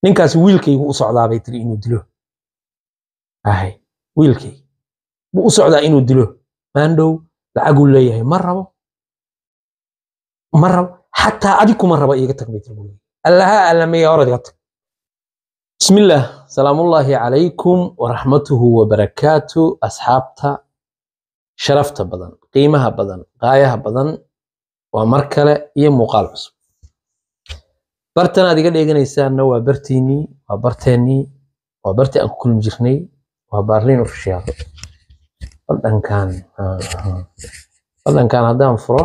ninkaasi wiilkaygu u socdaa bay tiri inuu dilo ahay wiilkayga buu u socdaa inuu dilo maandhow lacaguu leeyahay ma rabo ma rabo xataa adig kuma rabo iiga tag bay tiri guriga allaha allameeya hor iga tag bismillaah salaamullaahi calaykum waraxmatuhu wabarakaatu asxaabta sharafta badan qiimaha badan qaayaha badan waa mar kale iyo muuqaal cusub bartan aad iga dheeganaysaanna waa bartiinnii waa barteennii waa bartii aan ku kulmi jirnay waa baarliin ofishiyaal badhankan badhankan haddaan furo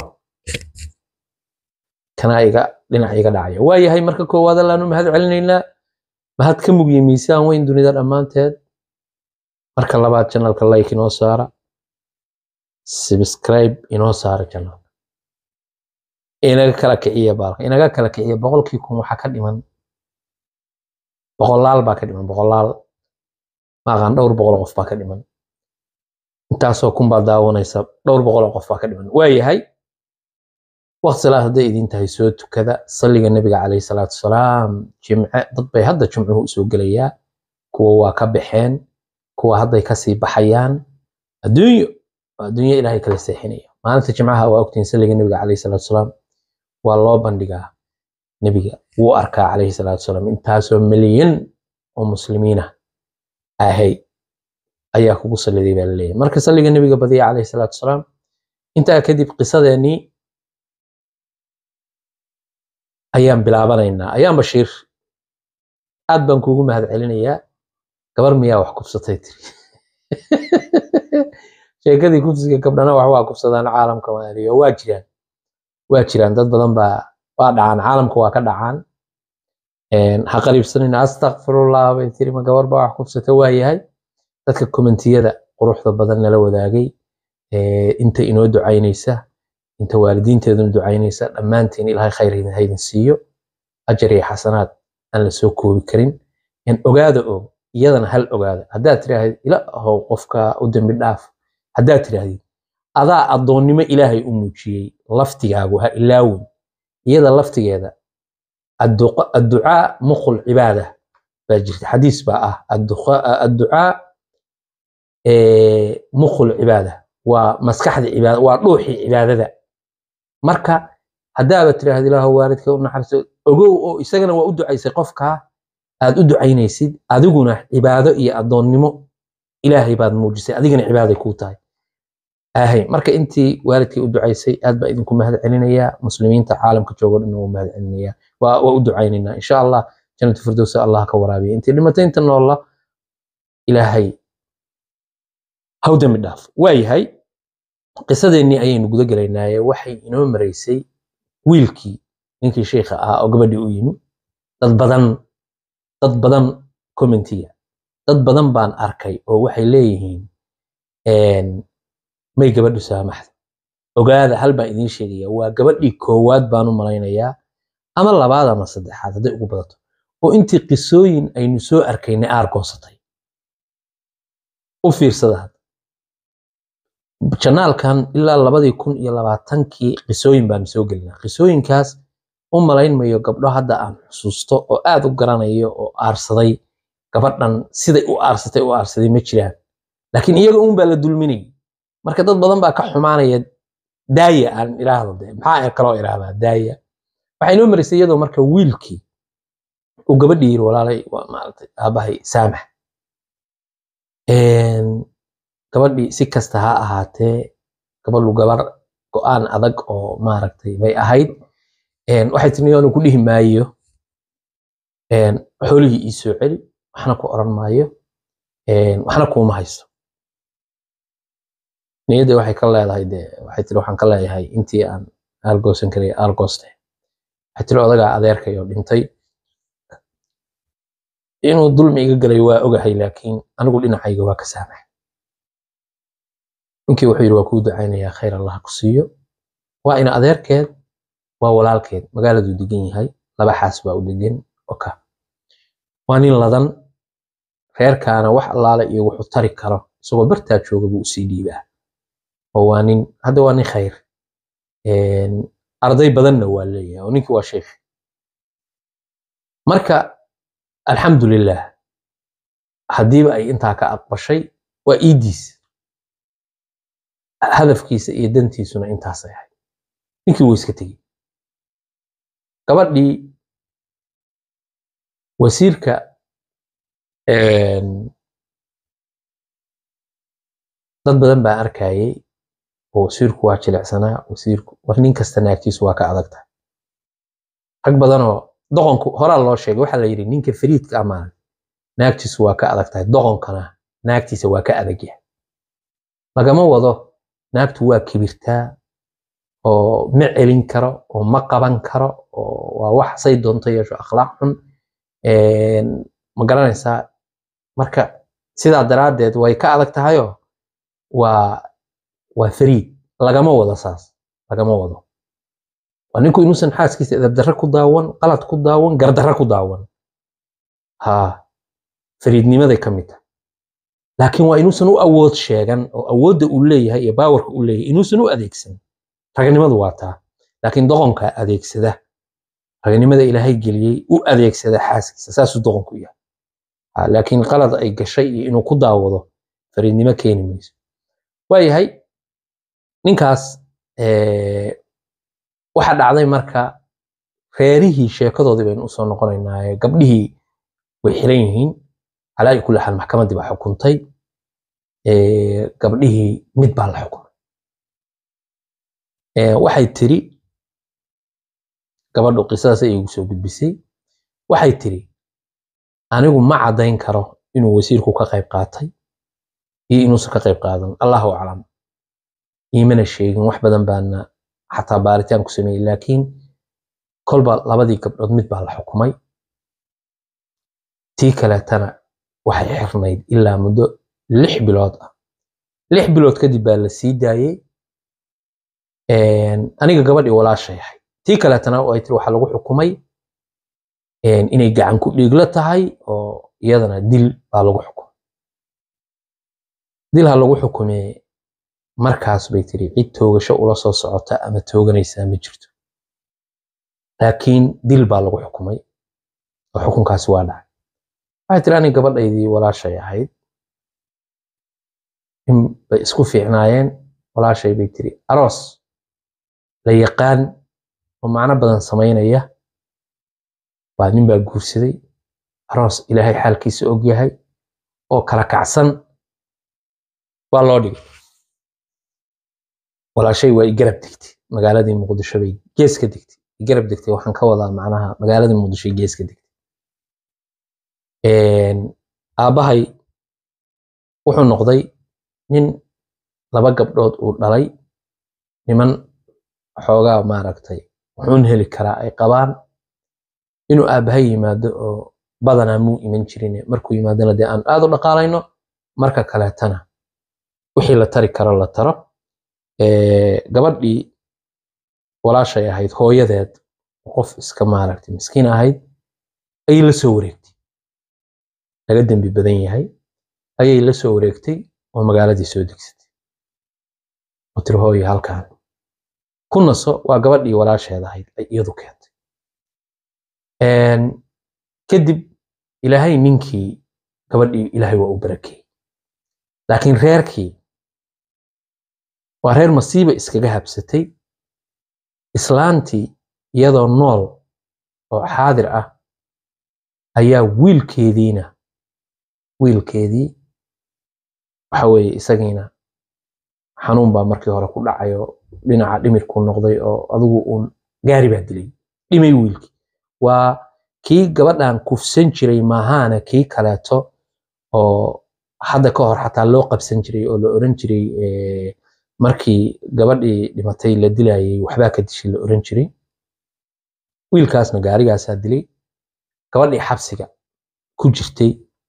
kana iga dhinac iga dhacaya waa yahay marka koowaad allaanu mahad celinaynaa mahad ka mugye miisaan weyn dunida dhammaanteed marka labaad janalka like inoo saara subscribe inoo saara janalka inaga kala kiciya baalka inaga kala kiciya boqolkii kun waxaa ka dhiman boqolaal baa ka dhiman boqolaal maaqaan dhowr boqol qof baa ka dhiman intaasoo kun baa daawanaysa dhowr boqol qof baa ka dhiman waa yahay waqti salaad hadday idin tahay soo tukada salliga nebiga calayhi salaatu wasalaam jimce dad bay hadda jimcuhu usoo gelayaa kuwa waa ka baxeen kuwa hadday kasii baxayaan adduunyo waa adduunyo ilaahay kala seexinaya maalinta jimcaha waa ogtihin salliga nebiga calayhi salaatu wasalaam waa loo bandhigaa nebiga wuu arkaa calayhi salaatu wasalaam intaasoo milyan oo muslimiina ahay ayaa kugu salliday baa laleeyahay marka salliga nebiga badiya calayhi salaatu wasalaam intaa kadib qisadeennii ayaan bilaabanaynaa ayaan bashiir aad baan kuugu mahad celinayaa gabar miyaa wax kubsatay tiri sheekadii kufsiga gabdhana wax waa kubsadaan caalamka maaliyo waa jiraan waa jiraan dad badan baa waa dhacaan caalamka waa ka dhacaan ha qariibsanina astakfirullah bay tiri ma gabar baa wax kubsata waa yahay dadka kommentiyada quruxda badan nala wadaagay inta inoo ducaynaysa inta waalidiinteeduna ducaynaysa dhammaantiin ilaahay khayr haydin siiyo ajar iyo xasanaad aan la soo koobi karin ogaada og iyadana hal ogaada haddaad tirahdid ila ahow qofka u dembi dhaaf haddaad tirahdid adaa addoonnimo ilaahay u muujiyey laftigaagu ha ilaawin iyada laftigeeda adducaa muqul cibaada baa jirta xadiis baa ah adducaa muqul cibaada waa maskaxda cibaada waa dhuuxii cibaadada marka haddaaba tiraahda ilaahu waalidka u naxariiso ogow oo isagana waa u ducaysay qofkaa aad u ducaynaysid adiguna cibaado iyo addoonnimo ilaahay baad muujisay adigana cibaaday kuu tahay ahay marka intii waalidkay u ducaysay aad baa idinku mahad celinayaa muslimiinta caalamka joogo dhan waa mahad celinayaa waa u ducaynaynaa insha allah jannatu firdowsa allah ka waraabiya intii dhimatay inta noolla ilaahay haw dembi dhaaf waa yahay qisadeennii ayaynu guda gelaynaaye waxay inoo maraysay wiilkii ninkii sheikha ahaa oo gabadhii u yimi dad badan dad badan commentiga dad badan baan arkay oo waxay leeyihiin may gabadhu saamaxda ogaada hal baan idiin sheegaya waa gabadhii koowaad baan u malaynayaa ama labaad ama saddexaad hadday ugu badato oo intii qisooyin aynu soo arkaynay aargoosatay u fiirsada hadda janaalkan ilaa labadii kun iyo labaatankii qisooyin baanu soo gelinaa qisooyinkaas u malayn mayo gabdho hadda aan xusuusto oo aad u garanayo oo aarsaday gabadhan siday u aarsatay u aarsaday ma jiraan laakiin iyaga uun baa la dulminayay marka dad badan baa ka xumaanaya daaya aan iraahdo de maxaa kaloo iraahdaa daaya waxay noo maraysay iyadoo marka wiilkii uu gabadhii yiri walaalay waa maaragtay aabahay saamax gabadhii si kasta ha ahaatee gabadhu gabar go-aan adag oo maaragtay bay ahayd waxay tiri niyoonu ku dhihi maayo xoolihii ii soo celi waxna ku oran maayo waxna kuuma haysto niyadda waxay ka leedahay de waxay tiri waxaan ka leeyahay intii aan aargoosan karay aargooste waxay tiri odagaa adeerkay oo dhintay inuu dulmi iga galay waa ogahay laakiin anigu dhinacayga waa ka saamax ninkii wuxuu yidhi waa kuu ducaynayaa khayr allah ku siiyo waa ina adeerkeed waa walaalkeed magaaladuu degan yahay laba xaas baa u degan oka waa nin ladan reerkaana wax allaale iyo wuxuu tari karo isagoo bartaa jooga buu usii dhiibaa oo waa nin hadda waa nin khayr arday badanna waa leeyahay oo ninkii waa sheekh marka alxamdulilah haddiiba ay intaa ka aqbashay waa iidiis hadafkiisa iyo dantiisuna intaasay ahayd ninkii wuu iska tegey gabadhii wasiirka dad badan baa arkayay oo wasiirku waa jilicsanaa wasiirku war nin kasta naagtiisu waa ka adag tahay rag badanoo doqonku horaa loo sheegay waxaa la yidhi ninka fariidka amaan naagtiisu waa ka adag tahay doqonkana naagtiisa waa ka adag yahay lagama wado naagtu waa kibirtaa oo ma celin karo oo ma qaban karo oo waa wax say doonto yeesho akhlaaq xun ma garanaysaa marka sidaa daraaddeed way ka adag tahayoo waa waa fariid lagama wado saas lagama wado waa ninku inuusan xaaskiisa edabdarre ku daawan qalad ku daawan gardarre ku daawan ha fariidnimaday ka mid tahay laakiin waa inuusan u awood sheegan oo awoodda uu leeyahay iyo baawarka uu leeyahay inuusan u adeegsan raganimadu waa taa laakiin doqonka adeegsada raganimada ilaahay geliyey u adeegsada xaaskiisa saasuu doqonku yahay laakiin qalad ay gashay iyo inuu ku daawado fariidnimo keeni mayso waayahay ninkaas waxaa dhacday marka reerihii sheekadoodii baynu usoo noqonaynaa gabdhihii way xiran yihiin calaa kulli xaal maxkamaddii baa xukuntay gabdhihii mid baa la xukumay waxay tiri gabadhu qisadaas ay igu soo gudbisay waxay tiri anigu ma caddayn karo inuu wasiirku ka qayb qaatay iyo inuusan ka qayb qaadan allahu aclam iimana sheegin wax badan baana xataa baaritaan ku sameeyey laakiin kolba labadii gabdhood mid baa la xukumay tii kaleetana waxay xirnayd ilaa muddo lix bilood ah lix bilood kadib baa la sii daayey aniga gabadhii walaashay ahay tii kaleetana ay tiri waxaa lagu xukumay inay gacan ku dhiiglo tahay oo iyadana dil baa lagu xukumay dil ha lagu xukumee markaas bay tiri cid toogasho ula soo socota ama tooganaysaa ma jirto laakiin dil baa lagu xukumay oo xukunkaasi waa dhacay waxay tiri aniga gabadhaydii walaashay ahayd in bay isku fiicnaayeen walaashay bay tiri aroos la yaqaan oo macno badan samaynaya baa nin baa guursaday aroos ilaahay xaalkiisa og yahay oo kala kacsan waa loo dhigay walaashay waa i garab degtay magaaladii muqdisho bay gees ka degtay i garab degtay waxaan ka wadaa macnaha magaaladii muqdisho gees ka degtay aabbahay wuxuu noqday nin laba gabdhood uu dhalay niman xoogaa maaragtay wuxuun heli karaa ay qabaan inuu aabbahay yimaado oo badanaa muu iman jirin markuu yimaadona dee aan aad u dhaqaalayno marka kaleetana wixii la tari karo la taro gabadhii walaashay ahayd hooyadeed qof iska maaragtay miskiin ahayd ayay la soo wareegtay laga dembi badan yahay ayay la soo wareegtay oo magaaladii soo degsatay oo tiri hooye halkaan ku naso waa gabadhii walaasheed ahayd ay iyadu keentay kadib ilaahay ninkii gabadhii ilaahay waa u barakeeyey laakiin reerkii waa reer masiiba iskaga habsatay islaantii iyadoo nool oo xaadir ah ayaa wiilkeediina wiilkeedii waxa weeye isagiina xanuun baa markii hore ku dhacay oo dhinaca dhimirku noqday oo adigu uun gaari baa dilay dhimay wiilkii waa kii gabadhan kufsan jiray maahaana kii kaleeto oo hadda ka hor xataa loo qabsan jiray oo la oran jiray markii gabadhii dhimatay la dilayay waxbaa ka dishay la oran jiray wiilkaasna gaarigaasaa dilay gabadhii xabsiga ku jirtay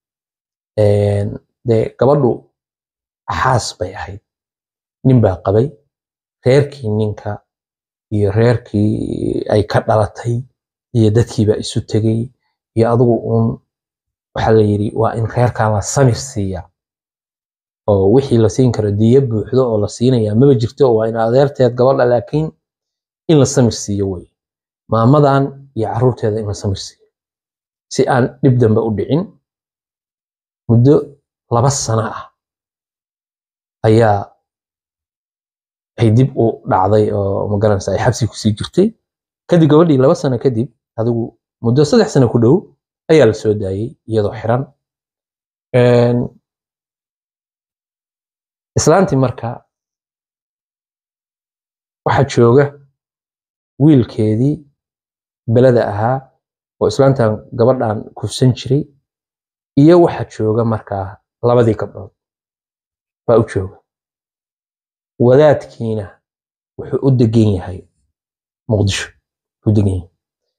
dee gabadhu xaas bay ahayd nin baa qabay reerkii ninka iyo reerkii ay ka dhalatay iyo dadkiibaa isu tegey iyo adigu uun waxaa la yidhi waa in reerkaa la samir siiya oo wixii la siin karo diya buuxdo oo la siinaya maba jirto waa in adeerteed gabadha laakiin in la samir siiyo wey maamadan iyo caruurteeda in la samir siiyo si aan dhib dambe u dhicin muddo laba sano ah ayaa ay dib u dhacday oo magaranaysa ay xabsi kusii jirtay kadib gabadhii laba sano kadib adigu muddo saddex sano ku dhow ayaa la soo daayey iyadoo xiran islaantii marka waxaa jooga wiilkeedii belada ahaa oo islaantan gabadhan kufsan jiray iyo waxaa jooga markaa labadii gabdhood baa u jooga wadaadkiina wuxuu u degan yahay muqdisho u degan yahay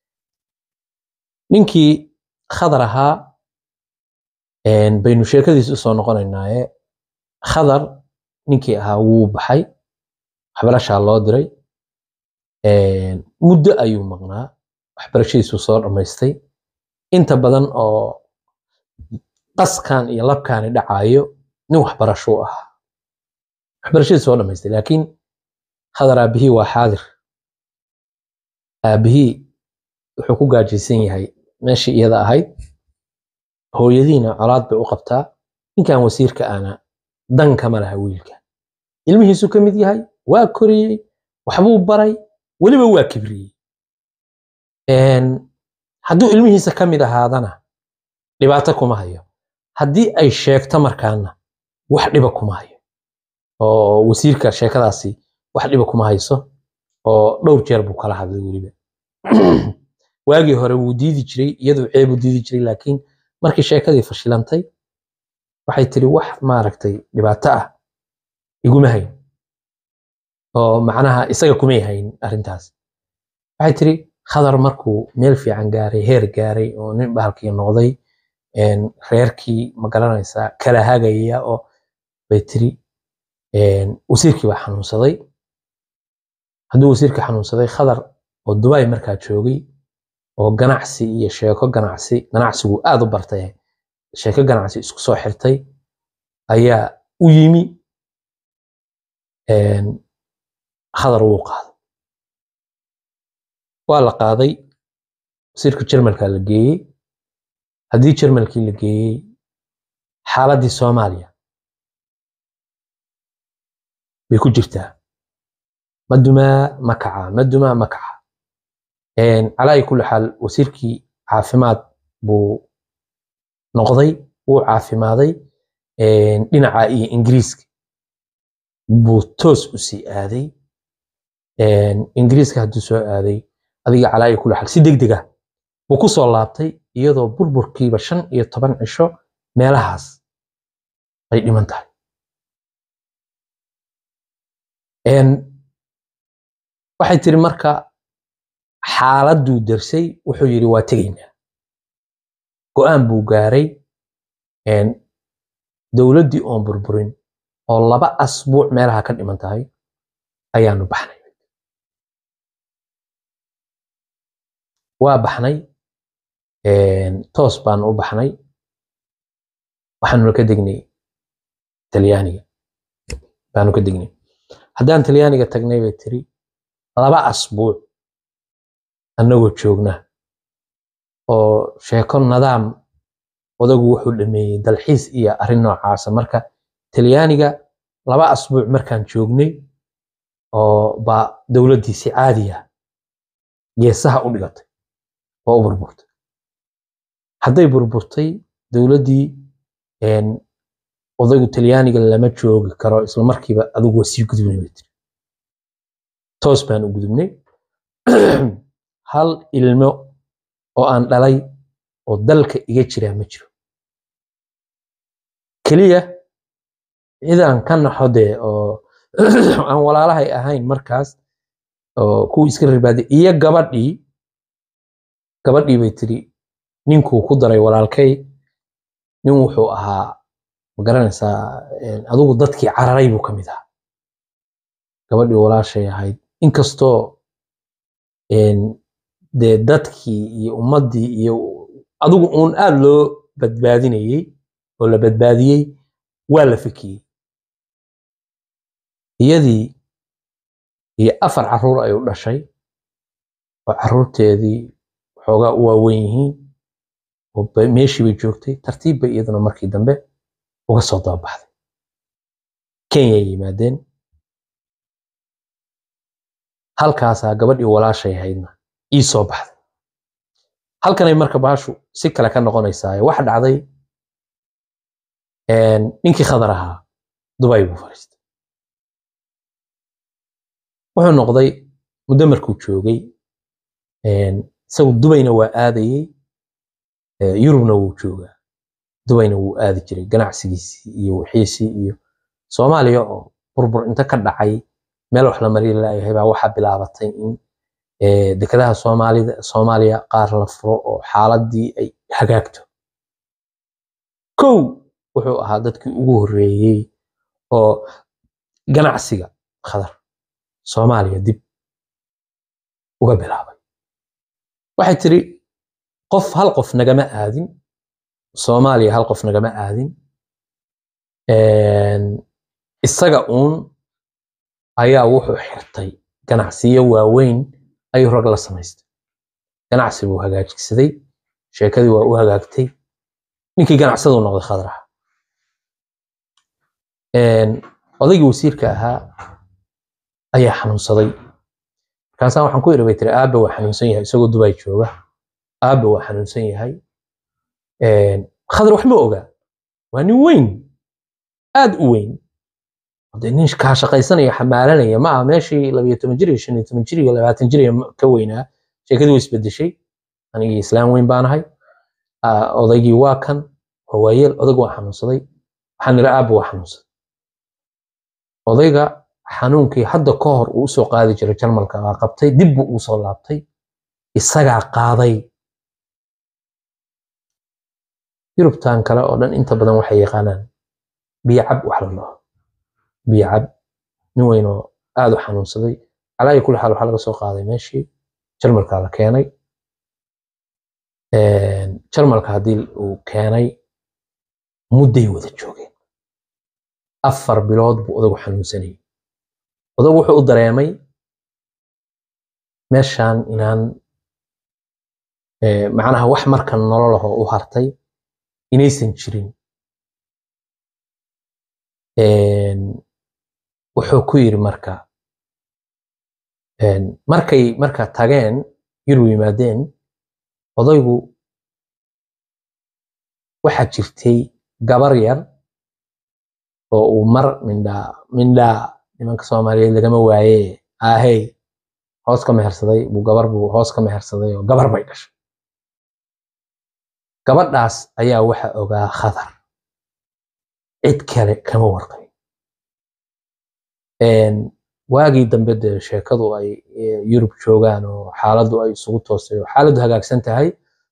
ninkii khadar ahaa baynu sheekadiis usoo noqonaynaaye khadar ninkii ahaa wuu baxay waxbarashaa loo diray muddo ayuu maqnaa waxbarashadiisuu soo dhammaystay inta badan oo qaskan iyo labkaani dhacaayo nin waxbarashuu ahaa waxbarashadii soo dhammaystay laakiin khadar aabihii waa xaadir aabihii wuxuu ku gaajaysan yahay meeshii iyada ahayd hooyadiina colaad bay u qabtaa ninkan wasiirka ana dan kama laha wiilka ilmihiisu ka mid yahay waa koriyey waxbuu baray weliba waa kibriyey hadduu ilmihiisa ka mid ahaadana dhibaato kuma hayo haddii ay sheegto markaana wax dhiba kuma hayo oo wasiirka sheekadaasi wax dhiba kuma hayso oo dhowr jeer buu kala hadlay weliba waagii hore wuu diidi jiray iyaduu ceebuu diidi jiray laakiin markii sheekadii fashilantay waxay tiri wax maaragtay dhibaato ah iguma hayn oo macnaha isaga kumay hayn arrintaas waxay tiri khadar markuu meel fiican gaaray heer gaaray oo nin bahalkii noqday reerkii ma garanaysaa kala hagaya oo bay tiri wasiirkii baa xanuunsaday hadduu wasiirkii xanuunsaday khadar oo dubai markaa joogay oo ganacsi iyo sheeko ganacsi ganacsigu aad u bartay sheeko ganacsi isku soo xirtay ayaa u yimi khadar wuu qaaday waa la qaaday wasiirka jermalka la geeyey haddii jermalkii la geeyey xaaladdii soomaaliya bay ku jirtaa ma dumaa ma kaca ma dumaa ma kaca calaa kulli xaal wasiirkii caafimaad buu noqday wuu caafimaaday dhinaca iyo ingiriiska buu toos u sii aaday ingiriiska hadduu soo aaday adiga calaa kulli xaal si deg deg ah buu ku soo laabtay iyadoo burburkiiba shan iyo toban cisho meelahaas ay dhiman tahay waxay tiri marka xaaladduu darsay wuxuu yidhi waa tegaynaa go'aan buu gaaray dowladdii oon burburin oo laba asbuuc meelaha ka dhiman tahay ayaanu baxnay waa baxnay toos baanu u baxnay waxaanuna ka degnay talyaaniga baanu ka degnay haddaan talyaaniga tagnay bay tiri laba asbuuc annagoo joogna oo sheeko nadaam odagu wuxuu dhameeyey dalxiis iyo arrin noocaasa marka talyaaniga laba asbuuc markaan joognay oo baa dowladdii si caadiya geesaha u dhigatay oo u burburtay hadday burburtay dowladdii odaygu talyaaniga lama joogi karo isla markiiba adigu waa sii gudubnay bay tiri toos baan u gudubnay hal ilmo oo aan dhalay oo dalka iga jiraa ma jiro keliya cidaan ka naxo dee oo aan walaalahay ahayn markaas oo kuwii iska ribaaday iyo gabadhii gabadhii bay tiri ninkuu ku daray walaalkay nin wuxuu ahaa ma garanaysaa adigu dadkii cararay buu ka mid ahaa gabadhii walaashay ahayd inkastoo dee dadkii iyo ummaddii iyo adigu uun aad loo badbaadinayey oo la badbaadiyey waa la fikiyey iyadii iyo afar carruur ay u dhashay oo carruurteedii waxoogaa u waaweyn yihiin oo ba- meeshii bay joogtay tartiib bay iyaduna markii dambe uga soo dababaxday kenya ay yimaadeen halkaasaa gabadhii walaashay ahaydna ii soo baxday halkanay marka baashu si kale ka noqonaysaa waxa dhacday een, ninkii khadar ahaa dubay buu fadhiistay wuxuu noqday muddo markuu joogay een, isagu dubayna waa aadayey ee, yurubna wuu joogaa dubayna wuu aadi jiray ganacsigiisii iyo wixiisii iyo soomaaliya oo burbur inta ka dhacay meel wax la mari laayahay baa waxaa bilaabatay in ee, dekedaha soomaalida soomaaliya qaar la furo oo xaaladii ay hagaagto kow wuxuu ahaa dadkii ugu horreeyey oo ganacsiga khadar soomaaliya dib uga bilaabay waxay tiri qof hal qof nagama aadin soomaaliya hal qof nagama aadin Een, isaga uun ayaa wuxuu xirtay ganacsiyo waaweyn ayuu rag la samaystay ganacsi buu hagaajigsaday sheekadii waa u hagaagtay ninkii ganacsaduu noqday khadraha odaygii wasiirka ahaa ayaa xanuunsaday markaasaa waxaan ku iri bay tiri aabe waa xanuunsan yahay isagoo dubay jooga aabe waa xanuunsan yahay khadar wax ma ogaa waa nin weyn aad u weyn de nin kaa shaqaysanaya xamaalanaya ma aha meeshii labayo toban jir iyo shan iyo toban jir iyo labaatan jir iyo ka weynaa sheekadii way isbedeshay anigii islaam weyn baanahay Ah, odaygii waa kan waa waayeel odaygu waa xanuunsaday waxaan niri aabba waa xanuunsaday odayga xanuunkii hadda ka hor uu usoo qaadi jiray jarmalka waa qabtay dib buu ugu soo laabtay isagaa qaaday yurubtan kale oo dhan inta badan waxay yaqaanaan biyo cab wax la dhaho biyo cab nin weyn oo aad u xanuunsaday calaayi kulli xaal waxaa laga soo qaaday meeshii jarmalka la keenay jarmalka haddii uu keenay mudday wada joogeen afar bilood buu odagu xanuunsanayay odagu wuxuu u dareemay meeshan inaan eh, macnaha wax markan nololahoo u hartay inaysan jirin Een, wuxuu ku yiri marka een, markay marka tageen yurub yimaadeen odaygu waxaa jirtay gabar yar oo uu mar mindhaa mindhaa nimanka soomaaliyeed lagama waaye ahey hoos ka mehersaday buu gabar buu hoos ka mehersaday oo gabar bay dhashay gabadhaas ayaa waxa ogaa khadar cid kale kama warqabin Een, waagii dambe dee sheekadu ay eh, yurub joogaan oo xaaladdu ay isugu toostay oo xaaladdu hagaagsan tahay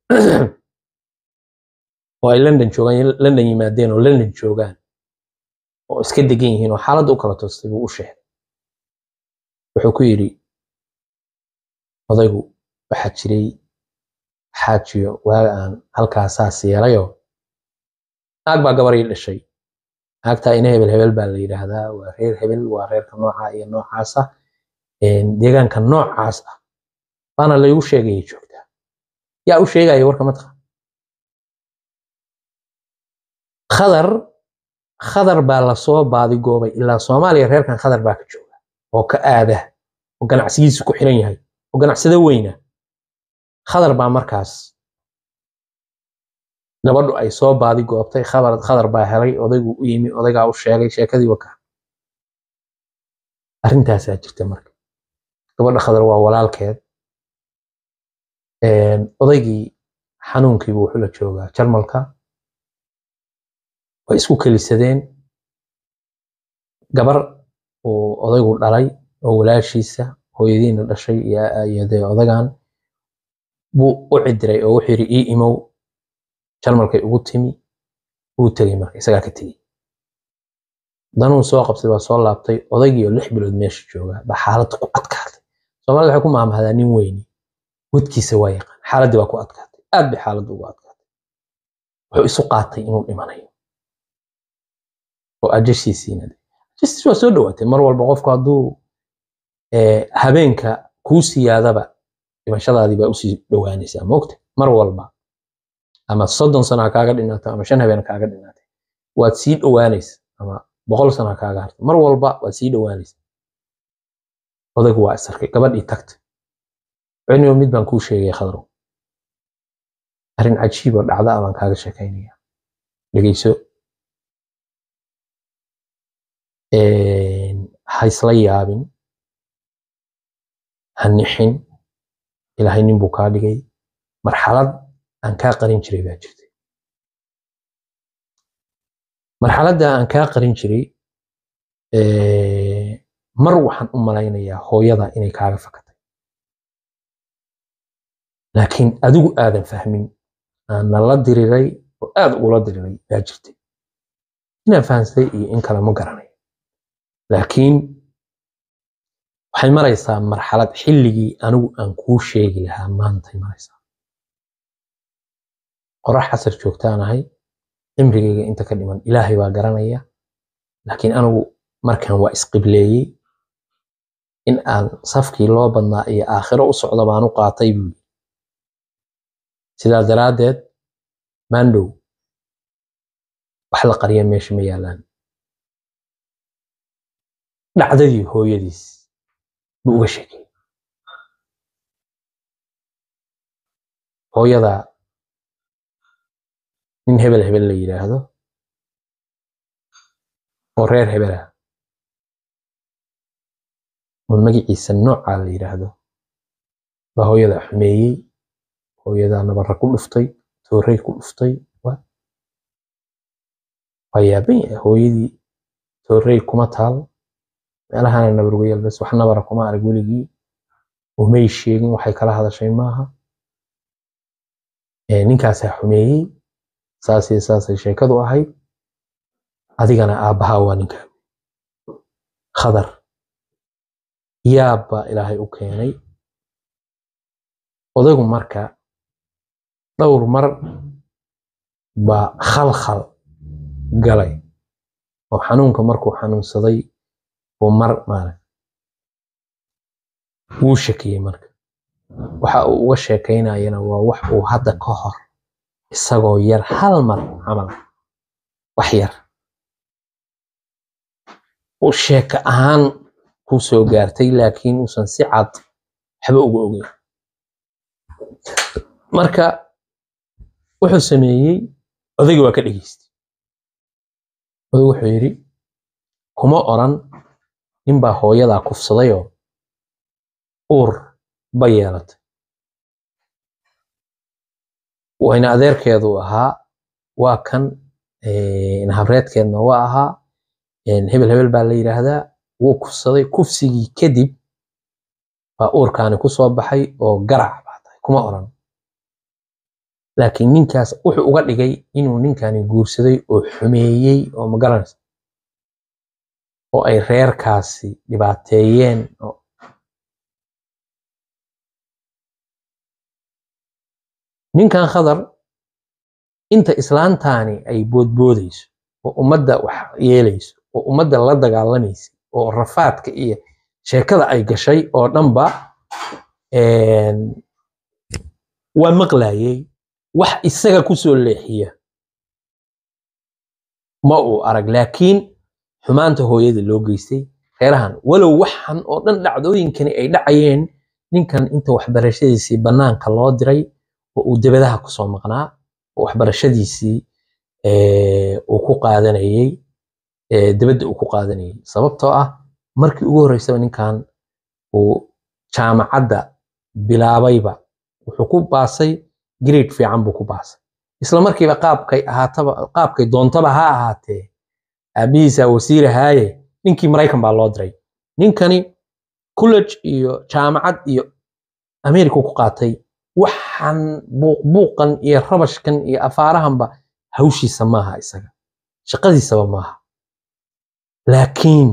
oo ay london joogaan london yimaadeen oo london joogaan oo iska degan yihiin oo xaaladdu u kala toostay buu u sheegay wuxuu ku yidhi odaygu waxaa jiray xaajiyo waaga aan halkaa saas yeelayoo naag baa gabar ii dhashay naagtaa ina hebel hebel baa la yidhaahdaa waa reer hebel waa reerka noocaa iyo noocaasa Een, deegaanka noocaas ah baana laygu sheegayay joogtaa yaa u sheegaya warka matqa khadar khadar baa lasoo baadigoobay ilaa soomaaliya reerkan khadar baa ka jooga oo ka aada oo ganacsigiisu ku xiran yahay oo ganacsado weyna khadar baa markaas gabadhu ay soo baadi goobtay khabar khadar baa helay odaygu u yimi odaygaa u sheegay sheekadii waka arrintaasaa jirta marka gabadha khadar waa walaalkeed Een, odaygii xanuunkiibu wuxuu la joogaa jarmalka way isku kelisadeen gabar uu odaygu dhalay oo walaashiisa hooyadiina dhashay iyo iyo dee odagan buu u cidiray oo wuxuu yidhi ii imow jarmalkay ugu timi wuu tegey marka isagaa ka tegey danuu soo qabtay baa soo laabtay odaygii oo lix bilood meesha jooga baa xaaladda ku adkaatay soomaalida waxay ku maamahdaa nin weyni wadkiisa waa yaqaan xaaladdii baa ku adkaatay aad bay xaaladdu ugu adkaatay wuxuu isu qaatay inuu dhimanayo oo ajashiisiina ajashiis waa soo dhowaatay mar walba qofku hadduu eh, habeenka kuu siyaadaba dhimashadaadii baa usii dhowaanaysaa moogta mar walba ama soddon sano ha kaaga dhinaato ama shan habeen ha kaaga dhinaatay waad sii dhowaanaysa ama boqol sano ha kaaga harto mar walba waad sii dhowaanaysa odaygu waa isarkay gabadhii tagtay cunigo mid baan kuu sheegay khadrow arrin cajiib oo dhacda ah baan kaaga sheekaynaya dhegeyso ha isla yaabin ha nixin ilaahay nin buu kaa dhigay marxalad aan kaa qarin jiray baa jirtay marxaladda aan kaa qarin jiray mar waxaan u malaynayaa hooyada inay kaaga fakatay laakiin adigu aadan fahmin aana la diriray oo aad ugula diriray baa jirtay inaan fahamsay iyo in kale ma garanayo laakiin waxay maraysaa marxalad xilligii anigu aan kuu sheegi lahaa maantay maraysaa qorax casar joogtaanahay cimrigayga inta ka dhiman ilaahay baa garanaya laakiin anigu markan waa isqibleeyey in aan safkii loo badnaa iyo aakhiro u socda baan u qaatay buuli sidaa daraaddeed maandhow wax la qariya meesha ma yaalaan dhacdadii hooyadiis buu uga sheekay hooyada nin hebel hebel la yidhaahdo oo reer hebel ah oo magaciisa noocaa la yidhaahdo baa hooyada xumeeyey hooyadaa nabarra ku dhuftay toorey ku dhuftay waa yaaban yahay hooyadii toorey kuma taal meelahana nabar uga yaalbas wax nabara kuma arag weligii umay sheegin waxay kala hadashay maaha ninkaasaa xumeeyey saasii saasay sheekadu ahayd adigana aabbahaa waa ninkaa khadar yaab baa ilaahay u keenay odaygu marka dhowr mar baa khalkhal galay oo xanuunka markuu xanuunsaday buu mar maarag wuu shakiyey marka waxa uu uga sheekaynayana waa wax uu hadda ka hor isagoo yar hal mar camal wax yar uu sheeko ahaan ku soo gaartay laakiin uusan si cad waxba uga ogeyn marka wuxuu sameeyey odayga waa ka dhegeystay odaygu wuxuu yidhi kuma oran ninbaa hooyadaa kufsadayoo uur ba yeelatay wayna adeerkeedu ahaa waa kan habreedkeedna waa ahaa hebel hebel baa la yidhaahdaa wuu kufsaday kufsigii kadib baa uurkaani ku soo baxay oo garac baa tahay kuma oran laakiin ninkaas wuxuu uga dhigay inuu ninkani guursaday oo xumeeyey oo ma garanaysa oo ay reerkaasi dhibaateeyeen oo ninkan khadar inta islaantaani ay boodboodayso oo ummadda wax yeelayso oo ummadda la dagaalamaysa oo rafaadka iyo sheekada ay gashay oo dhanba waa maqlayay wax isaga ku soo leexiya ma uu arag laakiin xumaanta hooyada loo geystay reerahan walow waxan oo dhan dhacdooyinkani ay dhacayeen ninkan inta waxbarashadiisii bannaanka loo diray oo uu debadaha kusoo maqnaa oo waxbarashadiisii uu ku qaadanayey debadda uu ku qaadanayey sababtoo ah markii ugu horreysaba ninkan uu jaamacadda bilaabayba wuxuu ku baasay grade fiican buu ku baasay isla markiiba qaabkay ahaataba qaabkay doontaba ha ahaatee aabihiisa wasiir ahaaye ninkii maraykan baa loo diray ninkani college iyo jaamacad iyo america ku qaatay waxaan buuqbuuqan iyo rabashkan iyo afaarahanba hawshiisa maaha isaga shaqadiisaba maaha laakiin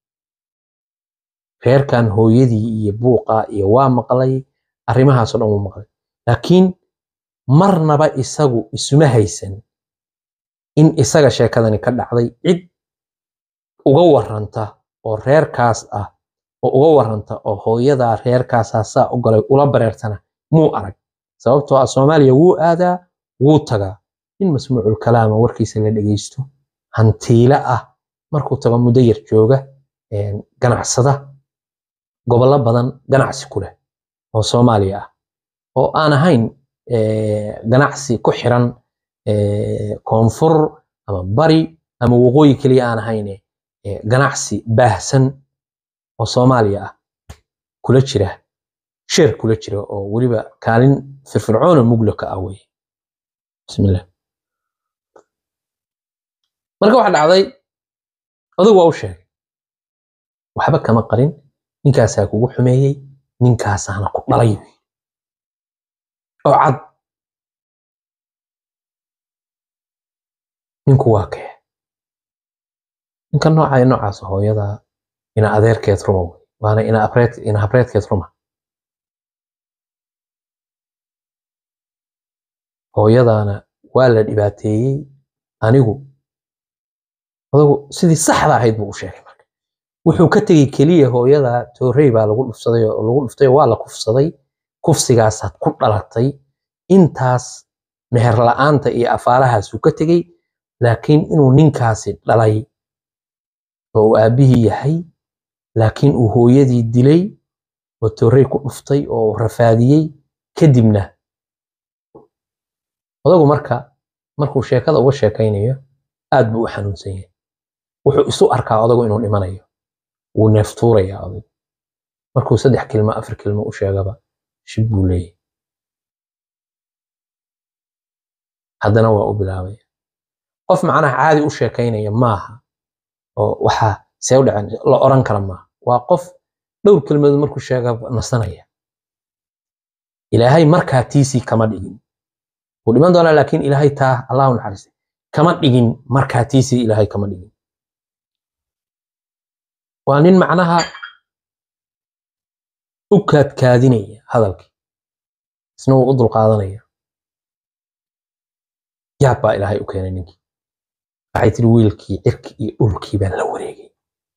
reerkan hooyadii iyo buuqa iyo waa maqlay arrimahaasoo dhan wuu maqlay laakiin marnaba isagu isuma haysan in isaga sheekadani ka dhacday cid uga warranta oo reerkaas ah oo uga warranta oo hooyadaa reerkaasaa saa u galay ula bareertana muu arag sababtoo ah soomaaliya wuu aadaa wuu tagaa nin masmuucul kalaama warkiisa la dhegeysto hantiile ah markuu tago muddo yar jooga ganacsada gobollo badan ganacsi ku leh oo soomaaliya ah oo aan ahayn ganacsi ku xiran koonfur ama bari ama waqooyi keliya aan ahayn ganacsi baahsan oo soomaaliya ah kula jira sheer kula jira oo weliba kaalin firfircoona mugla ka ah weye bismillah marka waxa dhacday adugu waa u sheegay waxba kama qarin ninkaasaa kugu xumeeyey ninkaasaana ku dhalay oo cad ninku waa kee ninka nooca noocaas hooyada ina adeerkeed ruma wey waana ina abreed ina habreedkeed ruma hooyadaana waa la dhibaateeyey anigu odagu sidii saxda ahayd buu u sheegay marka wuxuu ka tegey keliya hooyada toorey baa lagu dhufsaday oo lagu dhuftay waa la kufsaday kufsigaasaad ku dhalatay intaas meher la'aanta iyo afaarahaasuu ka tegey laakiin inuu ninkaasi dhalay oo uu aabbihii yahay laakiin uu hooyadii dilay oo toorey ku dhuftay oo rafaadiyey kadibna odagu marka markuu sheekada uga sheekaynayo aad buu u xanuunsan yahay wuxuu isu arkaa odagu inuu dhimanayo wuu neeftuurayaa odagu markuu saddex kilmo afar kilmo u sheegaba shib buu leeyahy haddana waa u bilaabaya qof macnaha caadi u sheekaynaya maaha oo waxaa see u dhacen la oran kara maaha waa qof dhowr kelmadood markuu sheega nasanaya ilaahay markaa tiisii kama dhigin wuu dhiman doonaa laakiin ilaahay taa allahu naxariistay kama dhigin markaa tiisii ilaahay kama dhigin waa nin macnaha u kaadkaadinaya hadalkii isna wuu u dulqaadanaya yaab baa ilaahay u keenay ninkii waxay tiri wiilkii cirki iyo dhulkii baan la wareegay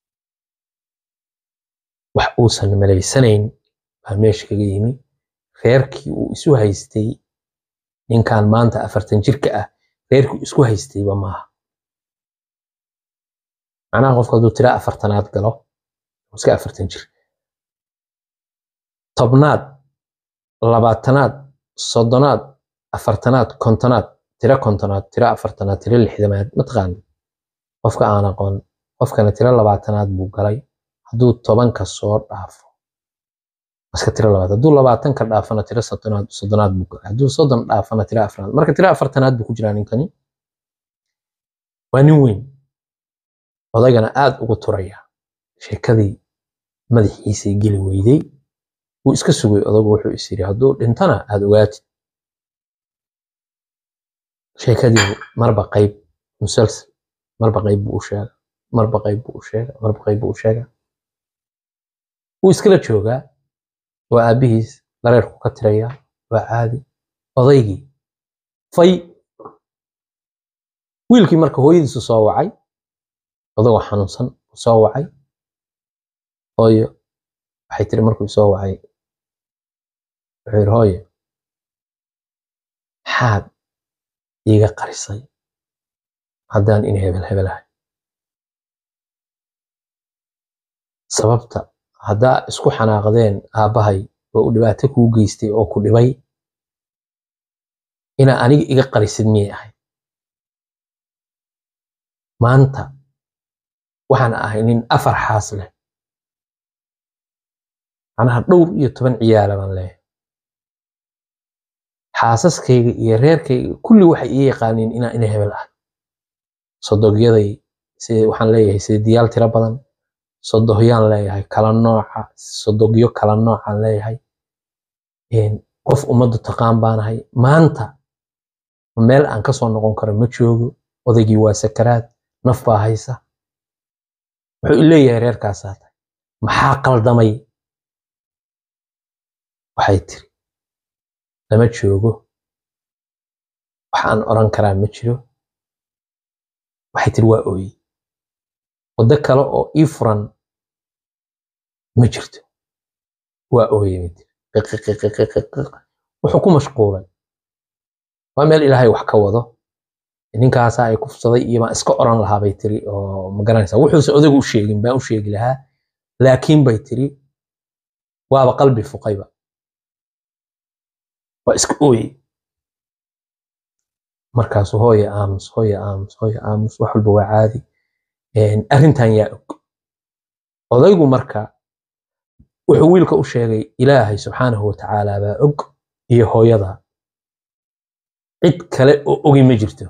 wax uusan malaysanayn baa meesha kaga yimi reerkii uu isu haystay ninkan maanta afartan jirka ah reerkii isku haystayba maaha macnaha qofka hadduu tira afartanaad galo iska afartan jir tobnaad labaatanaad soddonaad afartanaad kontonaad tira kontonaad tira afartanaad tira lixdamaad mataqaana qofka aan aqoon qofkana tira labaatanaad buu galay hadduu tobanka soo dhaafo iska tira labaad hadduu labaatanka dhaafana tira soddonaad soddonaad buu galay hadduu soddon dhaafana tira afraad marka tira afartanaad buu ku jiraa ninkani waa nin weyn odaygana aad ugu turaya sheekadii madaxiisay geli weyday wuu iska sugay odagu wuxuu is yidhi hadduu dhintana aad ogaatid sheekadii marba qayb musalsal marba qayb buu u sheega marba qayb buu u sheega marba qayb buu u sheega wuu iskala joogaa waa aabbihiis dareerku ka tiraya waa caadi odaygii fay wiilkii marka hooyadiisu soo wacay odagoo xanuunsan soo wacay hooyo waxay tiri markuu soo wacay wuxuu yidhi hooyo maxaad iiga qarisay haddaan in hebel hebelahay sababta haddaa isku xanaaqdeen aabbahay oo u dhibaato kuu geystay oo ku dhibay inaa aniga iga qarisid miyay ahayd maanta waxaan ahay nin afar xaas leh macnaha dhowr iyo toban ciyaala baan leeyahay xaasaskayga iyo reerkayga kulli waxay ii yaqaaniin inaa ina hebel ah sodogyaday sida waxaan leeyahay sidiyaal tiro badan sodohyaan leeyahay kala nooca sodogyo kala noocaan leeyahay qof ummaddu taqaan baanahay maanta meel aan kasoo noqon karo ma joogo odaygii waa sakaraad naf baa haysa wuxuu leeyahay reerkaasaa tahay maxaa qaldamay waxay tiri lama joogo waxaan oran karaa ma jiro waxay tiri waa ooyey waddo kale oo ii furan ma jirto waa ooyey bay tiri wuxuu ku mashquulay waa meel ilaahay wax ka wado ninkaasaa ay kufsaday iyo baan iska oran lahaa bay tiri oo ma garanaysaa wuxuuse odagu u sheegin baan u sheegi lahaa laakiin bay tiri waaba qalbi fuqayba waa iska ooyey markaasu hooya aamus hooya aamus hooya aamus wax walba waa caadi arrintan yaa og odaygu marka wuxuu wiilka u sheegay ilaahay subxaanahu watacaala baa og iyo hooyada cid kale oo ogi ma jirto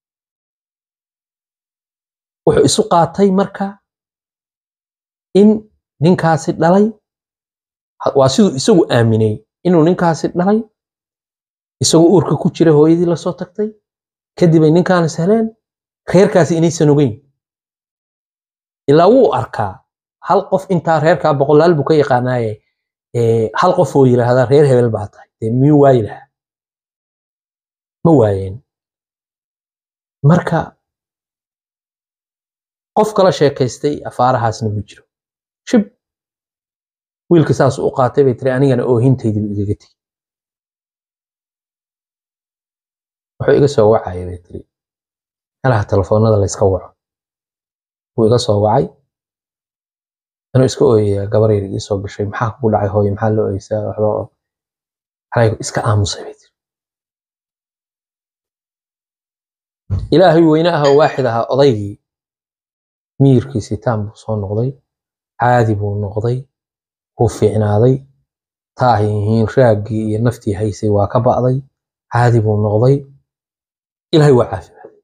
wuxuu isu qaatay marka in ninkaasi dhalay waa siduu isagu aaminay inuu ninkaasi dhalay isagoo uurka ku jira hooyadii lasoo tagtay kadib ay ninkaan is heleen reerkaasi inaysan ogeyn ilaa wuu arkaa hal qof intaa reerkaa boqolaal buu ka yaqaanaaye hal qof oo yidhaahdaa reer hebel baa tahay dee miyuu waayi lahaa ma waayeen marka qof kala sheekaystay afaarahaasna ma jiro shib wiilka saas u qaatay bay tiri anigana oohintaydibu igaga tegi wuxuu iga soo wacaya bay tiri meelaha telefoonada layska waco wuu iga soo wacay anuu iska ooyaya gabar yar ii soo gashay maxaa kugu dhacay hooye maxaa loo oysaa waxba anaygu iska aamusay bay tiri ilaahay weyne ah oo waaxid ahaa odaygii miyirkiisii taan buu soo noqday caadi buu noqday wuu fiicnaaday taahihiin raaggii iyo naftii haysay waa ka ba'day caadi buu noqday ilaahay waa caafimaaday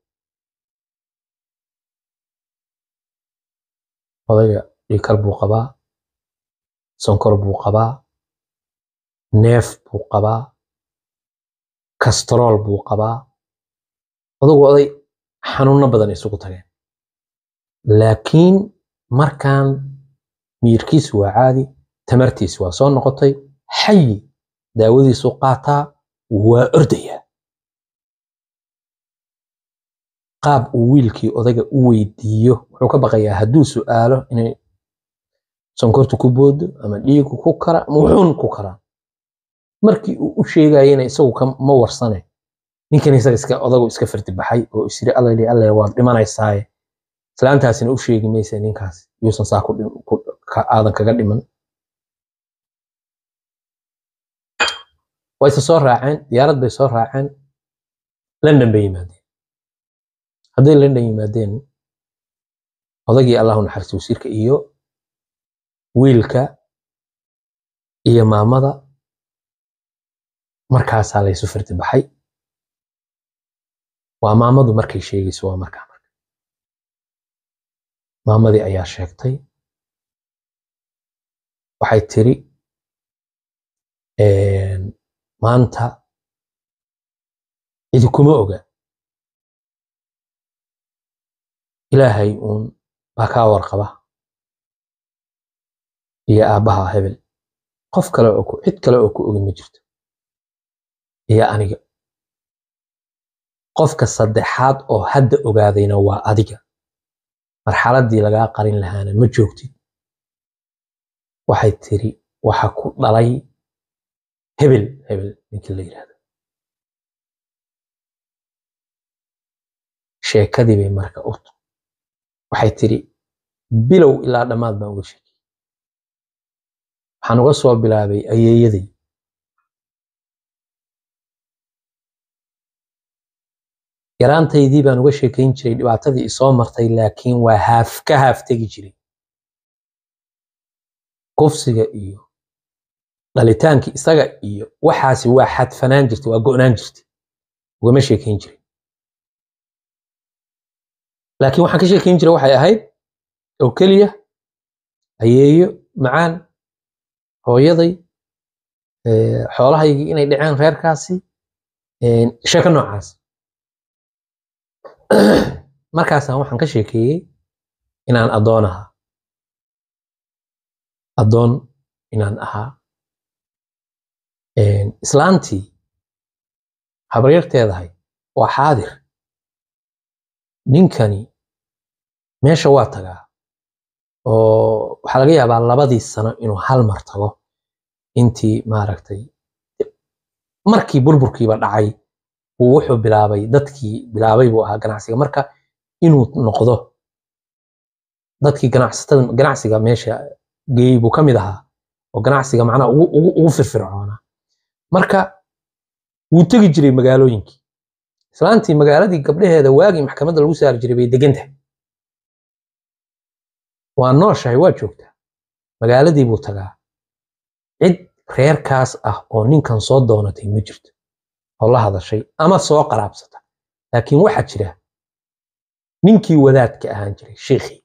odayga dhiikar buu qabaa sonkor buu qabaa neef buu qabaa kastrool buu qabaa odagu oday xanuuno badan isugu tageen laakiin markaan miyirkiisu waa caadi tamartiisu waa soo noqotay xayi daawadiisu qaataa waa ordayaa qaab uu wiilkii odayga u weydiiyo wuxuu ka baqayaa hadduu su'aalo inay sonkortu ku boodo ama dhiigu ku kara ama wuxuun ku karaa markii uu u sheegayena isagu ma warsane ninkan isaga iska odagu iska fardi baxay oo isiri allali alle waad dhimanaysaaye islaantaasina u sheegi maysa ninkaas yuusan saa aadan kaga dhiman wayse soo raaceen diyaarad bay soo raaceen london bay yimaadeen hadday london yimaadeen odagii allahu naxariisto wasiirka iyo wiilka iyo maamada markaasaa laysu fardi baxay waa maamadu markay sheegayso waa markaa marka maamadii ayaa sheegtay waxay tiri maanta cidi kuma oga ilaahay uun baa kaa warqaba iyo aabbaha hebel qof kale oo cid kale oo ku ogi ma jirto iyo aniga qofka saddexaad oo hadda ogaadayna waa adiga marxaladdii lagaa qarin lahaana ma joogtid waxay tiri waxa ku dhalay hebel hebel ninkii la yidhahdo sheekadii bay marka u waxay tiri bilow ilaa dhammaad baan uga sheekay waxaan uga soo bilaabay ayeeyaday yaraantaydii baan uga sheekayn jiray dhibaatadii isoo martay laakiin waa haaf ka haaf tegi jiray kufsiga iyo dhalitaankii isaga iyo waxaasi waa xadfanaan jirtay waa go'naan jirtay ugama sheekayn jiray laakiin waxaan ka sheekayn jiray waxay ahayd oo keliya ayeeyo macaan hooyaday xoolahaygii inay dhaceen reerkaasi sheeko noocaas markaasaan waxaan ka sheekeeyey inaan addoon ahaa addoon inaan ahaa islaantii habaryarteedahay waa xaadir ninkani meesha waa tagaa oo waxaa laga yaabaa labadii sano inuu hal mar tago intii maaragtay markii burburkiiba dhacay uu wuxuu bilaabay dadkii bilaabay buu ahaa ganacsiga marka inuu noqdo dadkii ganacsatada ganacsiga meesha geeyey buu ka mid ahaa oo ganacsiga macnaha ugu, ugu, ugu firfircoonaa marka wuu tegi jiray magaalooyinkii islaantii magaaladii gabdhaheeda waagii maxkamadda lagu saari jiray bay degan tahay waa nooshahay waa joogtaa magaaladii buu tagaa cid reerkaas ah oo ninkan soo doonatay ma jirto oo la hadashay ama soo qaraabsata laakiin waxaa jira ninkii wadaadka ahaan jiray sheikhii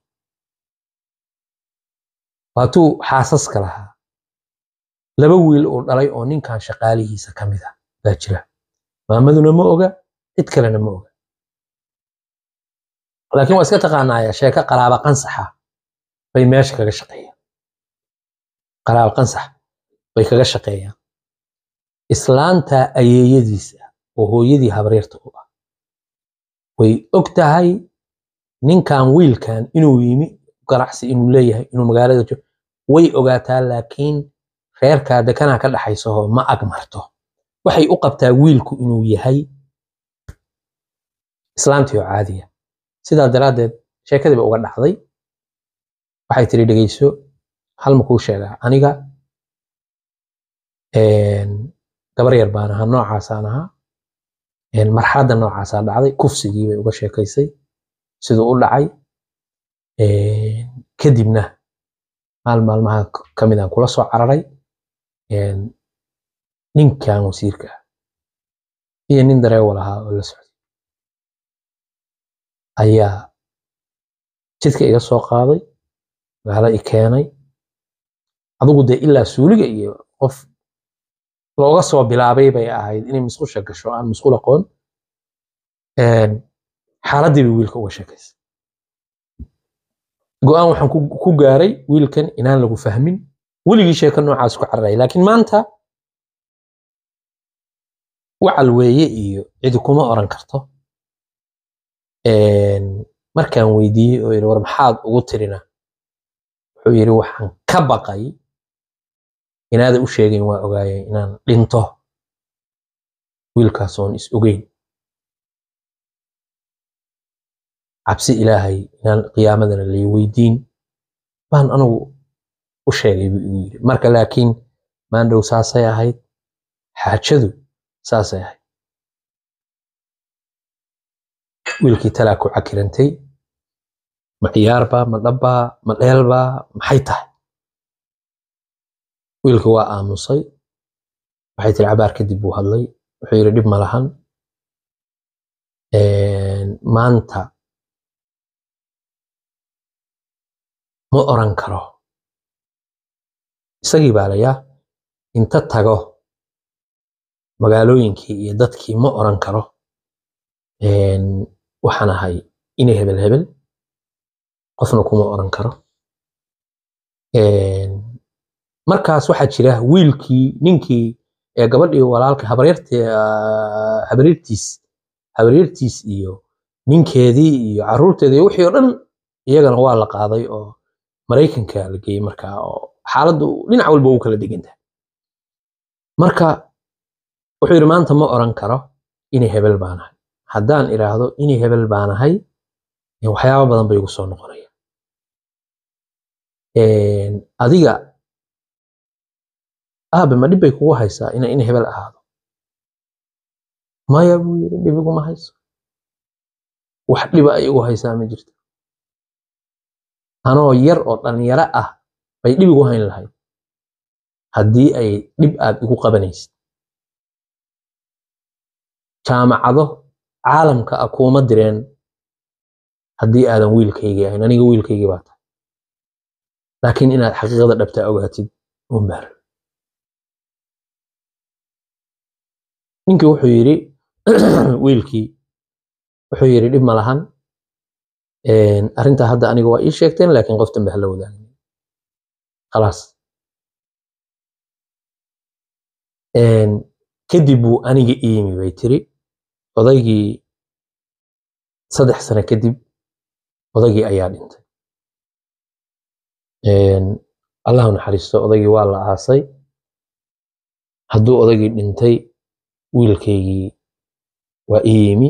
waatuu xaasaska lahaa laba wiil uu dhalay oo ninkan shaqaalihiisa ka mid ah baa jira maamaduna ma oga cid kalena ma oga laakiin waa iska taqaanaaya sheeko qaraaba qansaxa bay meesha kaga shaqeeyaan qaraaba qansax bay kaga shaqeeyaan islaanta ayeeyadiisa oo hooyadii habreerta u ah way og tahay ninkan wiilkan inuu yimi ganacsi inuu leeyahay inuu magaalada joogo way ogaataa laakiin reerkaa dekanaa ka dhaxaysahoo ma ag marto waxay u qabtaa wiilku inuu yahay islaantii oo caadiya sidaa daraaddeed sheekadii ba uga dhacday waxay tiri dhegeyso hal ma kuu sheegaa aniga gabar yar baan ahaa noocaasaan ahaa marxaladda noocaasaa dhacday kufsigii bay uga sheekaysay siduu u dhacay kadibna maal maalmaha ka midaan kula soo cararay ninkan wasiirka ah iyo nin dareewal ahaa oo la socday ayaa jidka iga soo qaaday magaalo i keenay adigu dee ilaa suuliga iyo qof looga soo bilaabay bay ahayd inay musqusha gasho aan musqul aqoon xaaladdii bay wiilka uga sheekaysay go-aan waxaan ku gaaray wiilkan inaan lagu fahmin weligii sheeko noocaas ku cararaya laakiin maanta wacal weeye iyo cidi kuma oran karto markaan weydiiyey oo yidhi war maxaad ugu tirina wuxuu yidhi waxaan ka baqay inaada u sheegayn waa ogaayay inaan dhinto wiilkaas oon is ogeyn cabsi ilaahay inaan qiyaamadana lay weydiin baan anugu u sheegay buu igu yidhi marka laakiin maandhow saasay ahayd xaajadu saasay ahayd wiilkii talaa ku cakirantay ma ciyaarbaa ma dhabbaa ma dheelbaa maxay tahay wiilkii waa aamusay waxay tiri cabaar kadib buu hadlay wuxuu yidhi dhib ma lahan maanta ma oran karo isagii baa layaa inta tago magaalooyinkii iyo dadkii ma oran karo waxaan ahay inay hebel hebel qofna kuma oran karo markaas waxaa jira wiilkii ninkii ee gabadhii walaalka habaryartiis habaryartiis iyo ninkeedii iyo caruurteedii iyo wixii oo dhan iyagana waa la qaaday oo maraykanka la geeyey markaa oo xaaladdu dhinac walba u kala degan tahay marka wuxuu yidhi maanta ma oran karo inay hebel baan ahay haddaan idhaahdo inay hebel baan ahay waxyaaba badan bay igu soo noqonayaan adiga aabe ma dhib bay kugu haysaa ina in hebel ahaado maya buu yidhi dhib iguma hayso wax dhiba ay igu haysaa ma jirto anoo yar oo dhalinyaro ah bay dhib igu hayn lahayd haddii ay dhib aad igu qabanaysid jaamacado caalamka ah kuuma direen haddii aadan wiilkaygii ahayn aniga wiilkaygii baa tahay laakiin inaad xaqiiqada dhabtaa ogaatid unbaar ninkii wuxuu yidhi wiilkii wuxuu yidhi dhib ma lahan arrintaa hadda aniga waa ii sheegteen laakiin qof dambe hala wadaagin khalaas kadib buu aniga iimi bay tiri odaygii saddex sano kadib odaygii ayaa dhintay allahu naxariisto odaygii waa la aasay hadduu odaygii dhintay wiilkaygii waa ii yimi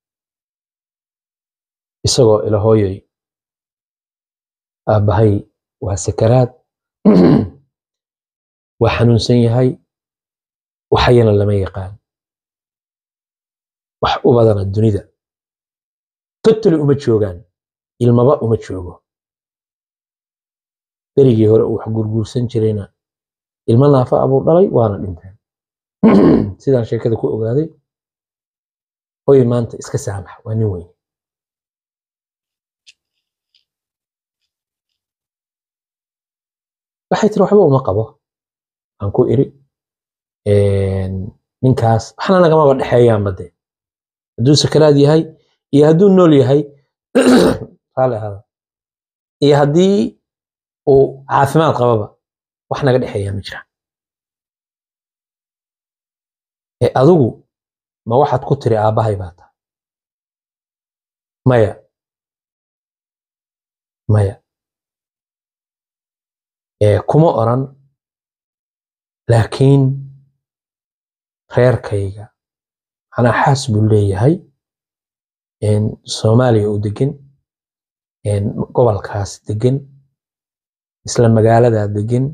isagoo ila hooyoy aabbahay waa sakaraad waa xanuunsan yahay waxayana lama yaqaan wax u badana dunida totally uma joogaan ilmaba uma joogo berigii hore uu wax gurguursan jirayna ilmo naafa abuu dhalay waana dhinteen sidaan sheekada ku ogaaday hooy maanta iska saamax waa nin weyn waxay tiri waxba uma qabo aan ku iri ninkaas waxna nagamaba dhexeeyaanba dee hadduu sakaraad yahay iyo hadduu nool yahay raali ahaada iyo haddii uu caafimaad qababa wax naga dhexeeyaa ma jiraan ee adigu ma waxaad ku tiri aabbahay baa tahay maya maya ee kuma oran laakiin reerkayga manaa xaas buu leeyahay soomaaliya uu degan gobolkaas degan isla magaaladaa degan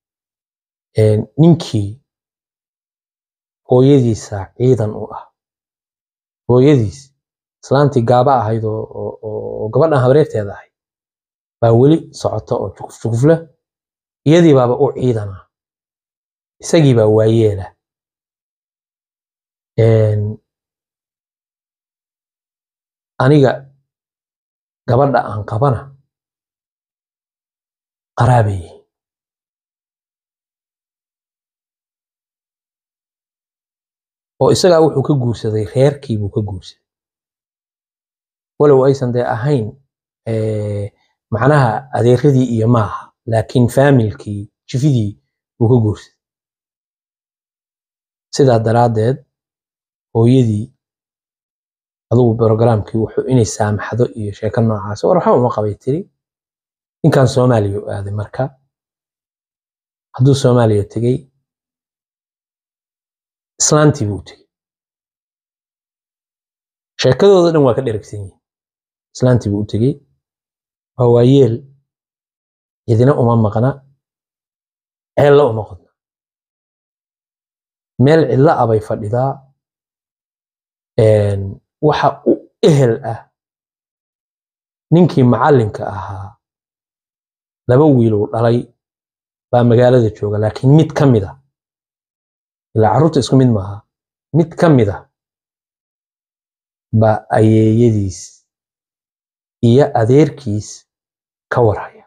ninkii hooyadiisa ciidan u ah hooyadiis islaantii gaaba ahayd oo gabadhan habreerteeda ahayd baa weli socota oo jukuf jukuf leh iyadii baaba u ciidana isagii baa waayeela aniga gabadha aan qabana qaraabay yihiin oo isagaa wuxuu ka guursaday reerkii buu ka guursaday walow aysan dee ahayn macnaha adeeradii iyo maaha laakiin faamilkii jifidii buu ka guursaday sidaa daraaddeed hooyadii adugu brogramkii wuxuu inay saamaxdo iyo sheeko noocaas war waxba uma qabay tiri ninkan soomaaliya u aaday marka hadduu soomaaliya tegey islaantii buu tegey sheekadooda dhan waa ka dheragsan yihin islaantii buu u tegey waa waayeel cidina uma maqna ceella uma qodna meel cidlo ah bay fadhidaa waxa u ehel ah ninkii macallinka ahaa laba wiiluu dhalay baa magaalada jooga laakiin mid ka mid a ilaa carruurta isku mid maaha mid ka mid a baa ayeeyadiis iyo adeerkiis ka warhaya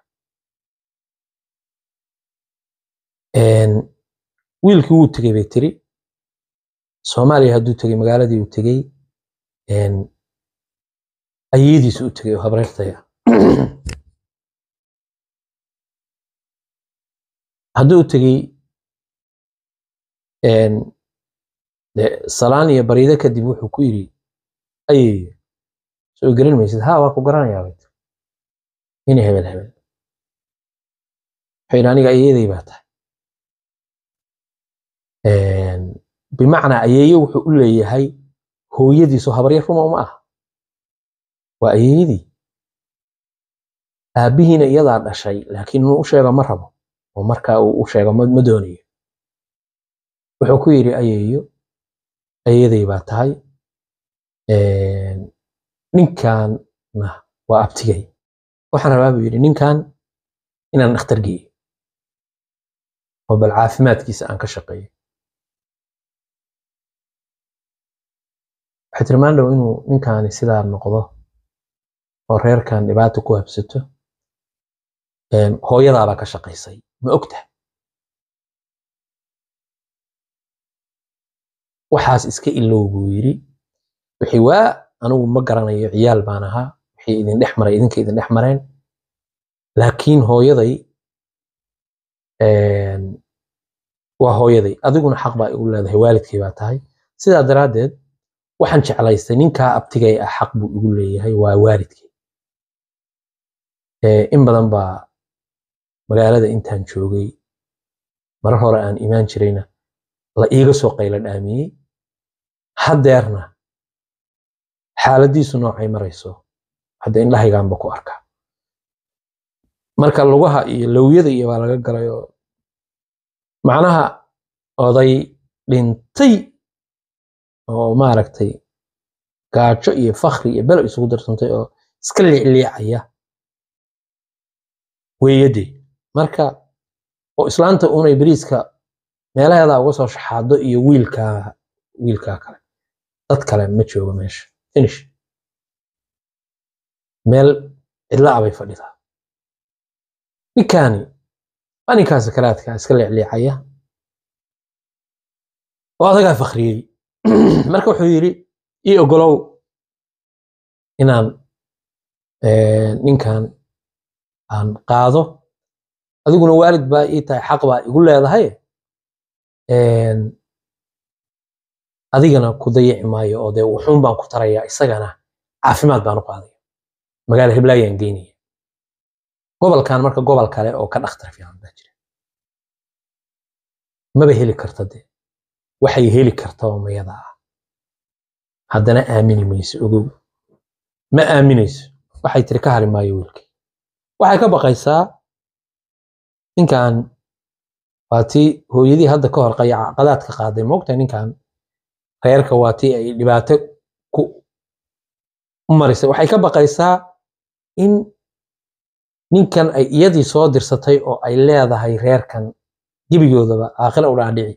wiilkii wuu tegey bay tiri soomaaliya hadduu tegey magaaladii uu tegey ayeediisu u tegey oo habreertaya hadduu tegey salaan iyo bariide kadib wuxuu ku yidhi ayeeyo soo gelin maysid ha waa ku garanayaa bay tiri ina hebel hebel wuxuu yidhi aniga ayeeday baa tahay bimacnaa ayeeye wuxuu u leeyahay hooyadiisu habaryar ruma uma ah waa ayeeyadii aabbihiina iyadaa dhashay laakiin inuu u sheego ma rabo oo markaa uu u sheego ma doonayo wuxuu ku yidhi ayeeyo ayeeday baa tahay ninkanna waa abtigay waxaan rabaa buu yidhi ninkan inaan dhakhtar geeyo oo bal caafimaadkiisa aan ka shaqeeyo waxay tiri maandhow inuu ninkaani sidaa noqdo oo reerkan dhibaato ku habsato hooyadaabaa ka shaqaysay ma ogtahay waxaas iska ilow buu yidhi wixii waa anigu ma garanayo ciyaal baan ahaa wixii idin dhex maray idinka idin dhex mareen laakiin hooyaday waa hooyaday adiguna xaq baa igu leedahay waalidkay baa tahay sidaa daraaddeed waxaan jeclaystay ninkaa abtigay ah xaq buu igu leeyahay waa waalidkay in badan baa magaalada intaan joogay marar hore aan imaan jirayna la iiga soo qaylo dhaamiyey haddeerna xaaladiisu noocay marayso hadda indhahaygaanba ku arkaa marka lugaha iyo lowyada iyo baa laga galay oo macnaha oday dhintay oo maaragtay gaajo iyo fakri iyo belo isugu darsantay oo iska liicliicaya weeyade marka oo islaanta unay beriiska meelaheeda uga soo shaxaado iyo wiilkaa wiilkaa kale dad kale ma joogo meesha finish meel cidla abay fadhidaa ninkaani waa ninkaa sakaraadka iska liicliicaya oo adagaa fakriyey marka wuxuu yidhi ii ogolow inaan ninkan aan qaado adiguna waalid baa ii tahay xaq baa igu leedahay adigana ku dayici maayo oo dee wuxuun baan ku tarayaa isagana caafimaad baan u qaadaya magaala heblaayaan geynaya gobolkan marka gobol kale oo ka dhakhtar fiican baa jira maba heli karta dee waxay heli karta oo mayada ah haddana aamini mayso ogow ma aaminayso waxay tiri ka hari maayo wiilkay waxay ka baqaysaa ninkan waa tii hooyadii hadda ka hor qadaadka qaaday moogtahay ninkan reerka waa tii ay dhibaato ku u marisay waxay ka baqaysaa in ninkan ay iyadii soo dirsatay oo ay leedahay reerkan gebigoodaba aakhira u dhaadhici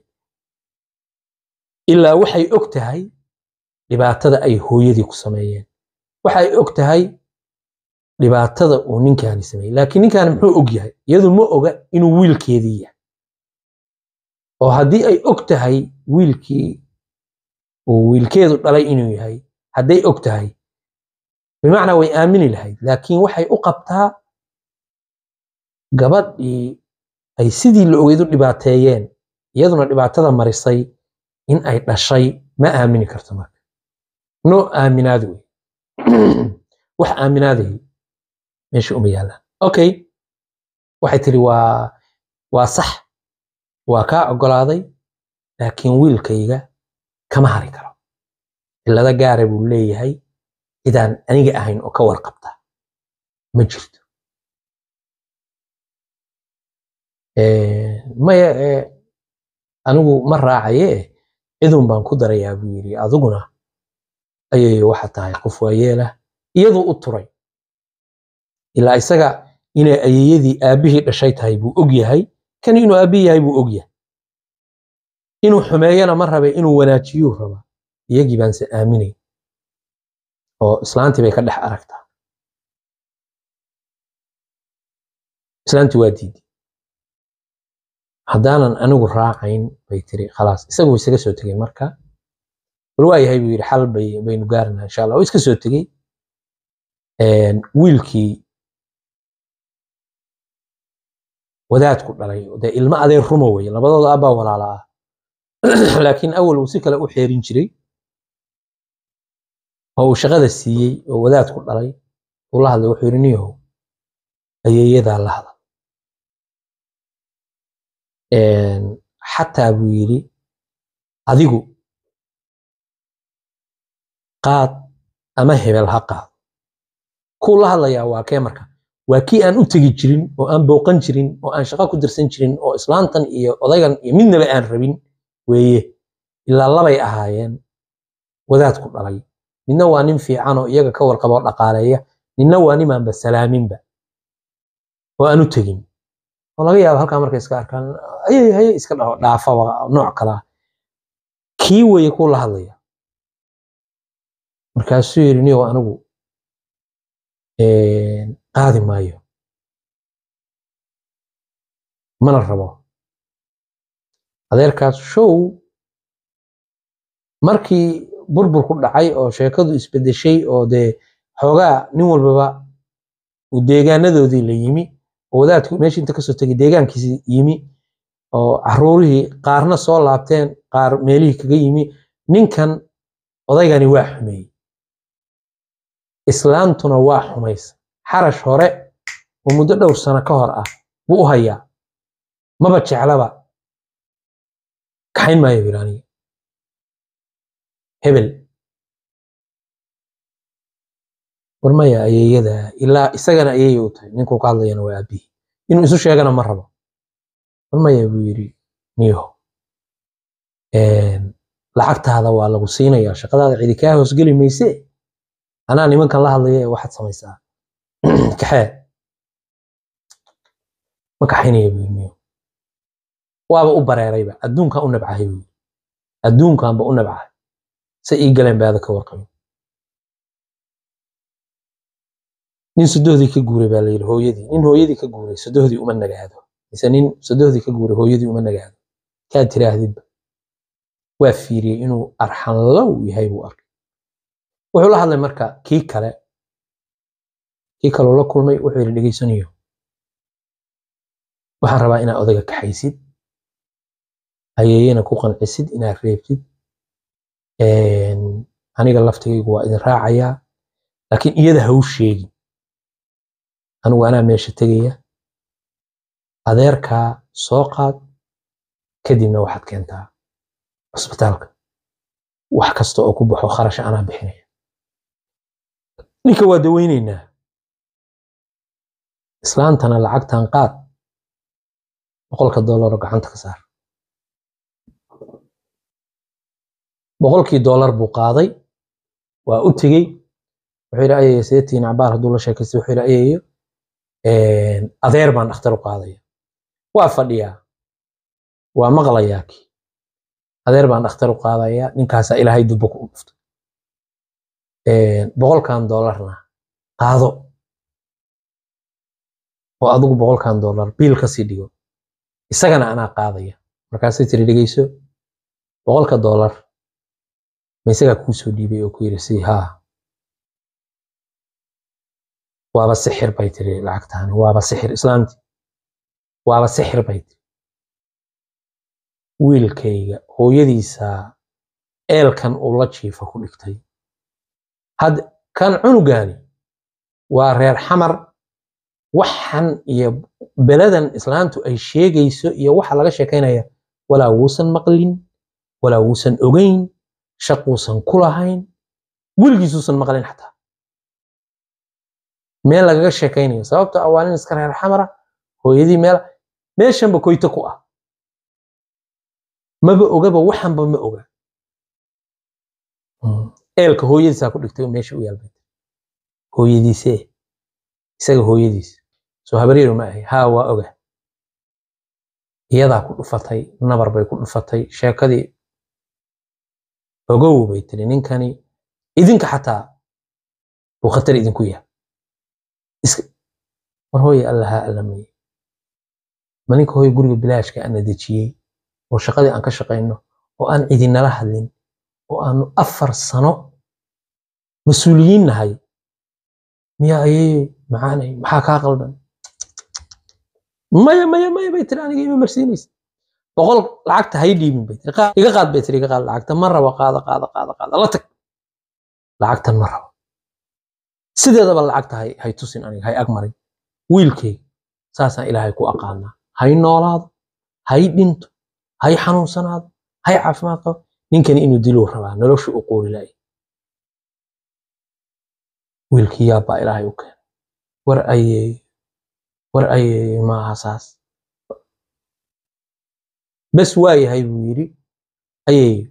ilaa waxay og tahay dhibaatada ay hooyadii ku sameeyeen waxay og tahay dhibaatada uu ninkaani sameeyey laakiin ninkaani muxuu og yahay iyadu ma oga inuu wiilkeedii yahay oo haddii ay og tahay wiilkii uu wiilkeedu dhalay inuu yahay hadday og tahay bimacnaa way aamini lahayd laakiin waxay u qabtaa gabadhii ay sidii la ogeyd u dhibaateeyeen iyaduna dhibaatada marisay in ay dhashay ma aamini karto marka no aaminaad wey wax aaminaadahi meesha uma yaallaan okay waxay tiri waa waa sax waa kaa ogolaaday laakiin wiilkayga kama hari karo cillado gaara buu leeyahay cidaan aniga ahayn oo ka warqabta ma jirto maya anigu ma raacaye cidun baan ku darayaa buu yidhi adiguna ayay waxa tahay qof waayeelah iyaduu u turay ilaa isaga inay ayeyadii aabbihii dhashay tahay buu og yahay kan inuu aabbihi yahay buu og yahay inuu xumeeyana ma rabe inuu wanaajiyuu rabaa iyagii baanse aaminay oo islaantii bay ka dhex aragtaa islaantii waa diiday haddaanan anigu raacayn bay tiri khalaas isagu isaga soo tegey marka bal waa yahay buu yidhi xal bay baynu gaarinaa insha allah oo iska soo tegey wiilkii wadaadku dhalay dee ilmo adeer ruma weye labadooda abbaa walaala ah laakiin awal uu si kale u xeerin jiray oo uu shaqada siiyey oo wadaadku dhalay uu la hadlay wuxuu yidhi niyahow ayeeyadaa la hadal xataa buu yidhi adigu qaad ama hebel ha qaado kuu la hadlayaa waa kee marka waa kii aan u tegi jirin oo aan booqan jirin oo aan shaqo ku dirsan jirin oo islaantan iyo odaygan iyo midnaba aan rabin weeye ilaa labay ahaayeen wadaadku dhalay midna waa nin fiican oo iyaga ka warqaba oo dhaqaaleeya ninna waa nimaanba salaaminba oo aan u tegin oo laga yaabo halkaa markay iska arkaan ayay haye iska dhaho dhaafaba nooc kalaa kii weeye kuu la hadlaya markaasuu yidhi niyow anigu qaadi maayo mana rabo adeerkaas show markii burbur ku dhacay oo sheekadu isbedeshay oo dee xoogaa nin walbaba uu deegaanadoodii la yimi oo wadaadku meeshii inta kasoo tegay deegaankiisi yimi oo caruurihii qaarna soo laabteen qaar meelihii kaga yimi ninkan odaygani waa xumeeyey islaantuna waa xumaysa xarash hore oo muddo dhowr sano ka hor ah buu u hayaa maba jeclaba kaxayn maayo ilaaniya hebel war maya ayeeyada ilaa isagana ayeeya u tahay ninkuu ka hadlayana waa aabihi inuu isu sheegana ma rabo war maya buu yidhi niyo lacagtaada waa lagu siinayaa shaqadaada cidi kaa hoosgeli mayse anaa nimankan la hadlaya ee waxaad samaysaa kaxee ma kaxaynaya buu yidhi niyo waaba u bareerayba adduunkan u nabcahay buu yidhi adduunkanba u nabcahay se ii galeen baada ka warqabin nin sodohdii ka guuray baa layidhi hooyadii nin hooyadii ka guuray sodohdii uma nagaado mise nin sodohdii ka guuray hooyadii uma nagaado kaad tiraahdidba waa fiiriyey inuu arxanlow yahay buu arkay wuxuu la hadlay marka kii kale kii kaloo la kulmay wuxuu yidhi dhegaysanayo waxaan rabaa inaad odayga kaxaysid hayeeyena ku qancisid inaad reebtid aniga laftigaygu waa idin raacayaa laakiin iyada ha u sheegin anigu anaa meesha tegaya adeerkaa soo qaad kadibna waxaad keentaa cusbitaalka wax kasta oo ku baxo kharasha anaa bixinaya ninka waa daweynaynaa islaantana lacagtan qaad boqolka doolaro gacanta ka saar boqolkii doolar buu qaaday waa u tegey wuxuu yidhi ayaya seetiin cabaar hadduu la sheekaystay wuxuu yidhi ayayo adeer baan dhakhtar u qaadaya waa fadhiyaa waa maqlayaa kii adeer baan dhakhtar u qaadayaa ninkaasaa ilaahay dubbo ku dhuftay boqolkan doolarna qaado oo adigu boqolkan doolar biil kasii dhigo isagana anaa qaadaya markaasay tiri dhegeyso boqolka doolar ma isagaa kuu soo dhiibay oo ku yidhi si haa waaba sixir bay tiri lacagtaani waaba sixir islaamti waaba sixir bay tiri wiilkayga hooyadiisa eelkan uu la jiifa ku dhigtay had kan cunugaani waa reer xamar waxan iyo beladan islaantu ay sheegayso iyo waxa laga sheekaynaya walaa wuusan maqlin walaa wuusan ogeyn shaquusan ku lahayn weligiisuusan maqlin xataa meel lagaga sheekaynayo sababto ah waa nin iska reer xamara hooyadii meel meeshanba koyto ku ah maba ogaba waxanba ma oga eelka hooyadiisaa ku dhigtay oo meesha u yaalbay hooyadiisee isaga hooyadiis soo habaryaro ma ahay haa waa oga iyadaa ku dhufatay nabar bay ku dhufatay sheekadii ogow bay tiri ninkani idinka xataa uu khatar idinku yahay war hooye allahaa allameye ma ninka hooye guriga bilaashka ana dejiyey oo shaqadii aan ka shaqayno oo aan cidinala hadlin oo aanu afar sano mas-uuliyiin nahay miyaa ayay macaanay maxaa kaa qaldan maya maya maya bay tiri aniga ima marsiinaysa boqol lacagta hay dhiibin bay tiri iga qaad bay tiri iga qaad lacagta ma rabo qaada qaada qaada qaada la tag lacagtan ma rabo sideedaba lacagta hay hay tusin aniga hay agmarin wiilkayga saasaan ilaahay ku aqaanaa hay noolaado hay dhinto hay xanuunsanaado hay caafimaad qabo ninkani inuu diluu rabaa noloshu u qoori laaya wiilkii yaabbaa ilaahay u keenay war ayeeyo war ayeeyo maaha saas bes waa yahay buu yidhi ayeeyo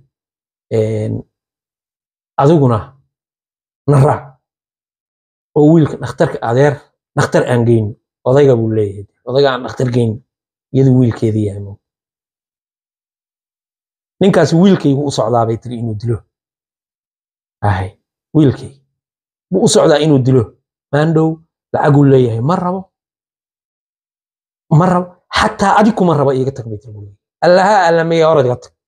adiguna na raac oo wiilka dhakhtarka adeer dhakhtar aan geyno odayga buu leeyahay odayga aan dhakhtar geyno iyadu wiilkeedii yahay mo ninkaasi wiilkaygu u socdaa bay tiri inuu dilo ahay wiilkayga buu u socdaa inuu dilo maandhow lacaguu leeyahay ma rabo ma rabo xataa adi kuma raba iiga tag bay tiri buu leeyahay allaha allameeya hor iga tag